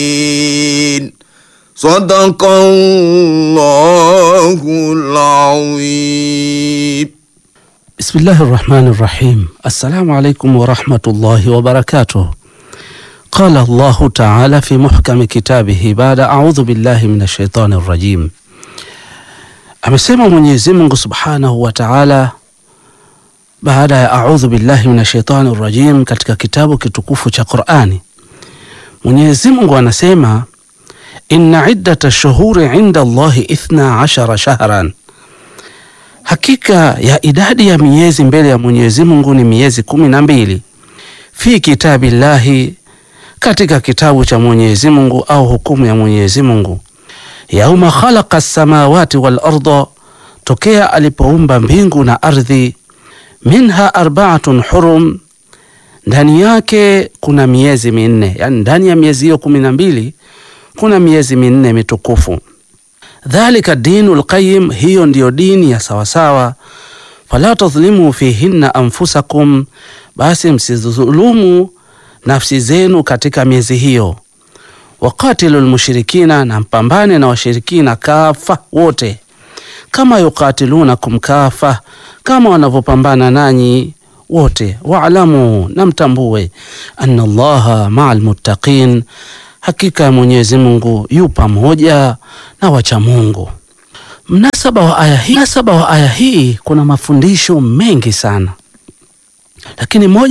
Sadaqallahul azim. Bismillahi rahmani rahim. Assalamu alaikum warahmatullahi wabarakatuh. Qala Allahu taala fi muhkami kitabihi baada audhu billahi min shaitani rajim, amesema Mwenyezi Mungu subhanahu wa taala baada ya audhu billahi min shaitani rajim katika kitabu kitukufu cha Qurani. Mwenyezi Mungu anasema inna iddata shuhuri inda Allahi ithna ashara shahran Hakika ya idadi ya miezi mbele ya Mwenyezi Mungu ni miezi kumi na mbili. Fi kitabillahi, katika kitabu cha Mwenyezi Mungu au hukumu ya Mwenyezi Mungu. Yauma khalaqa samawati wal arda, tokea alipoumba mbingu na ardhi. Minha arbaatun hurum, ndani yake kuna miezi minne, yani ndani ya miezi hiyo kumi na mbili kuna miezi minne mitukufu. Dhalika dinu lqayim, hiyo ndiyo dini ya sawasawa. Fala tadhlimu fihinna anfusakum, basi msidhulumu nafsi zenu katika miezi hiyo. Waqatilu lmushrikina, na mpambane na washirikina kafa wote, kama yuqatilunakum kafa, kama wanavyopambana nanyi wote. Waalamu, na mtambue, anna Allaha maa lmuttaqin Hakika ya Mwenyezi Mungu yu pamoja na wacha Mungu. Mnasaba wa aya hii, mnasaba wa aya hii kuna mafundisho mengi sana, lakini moja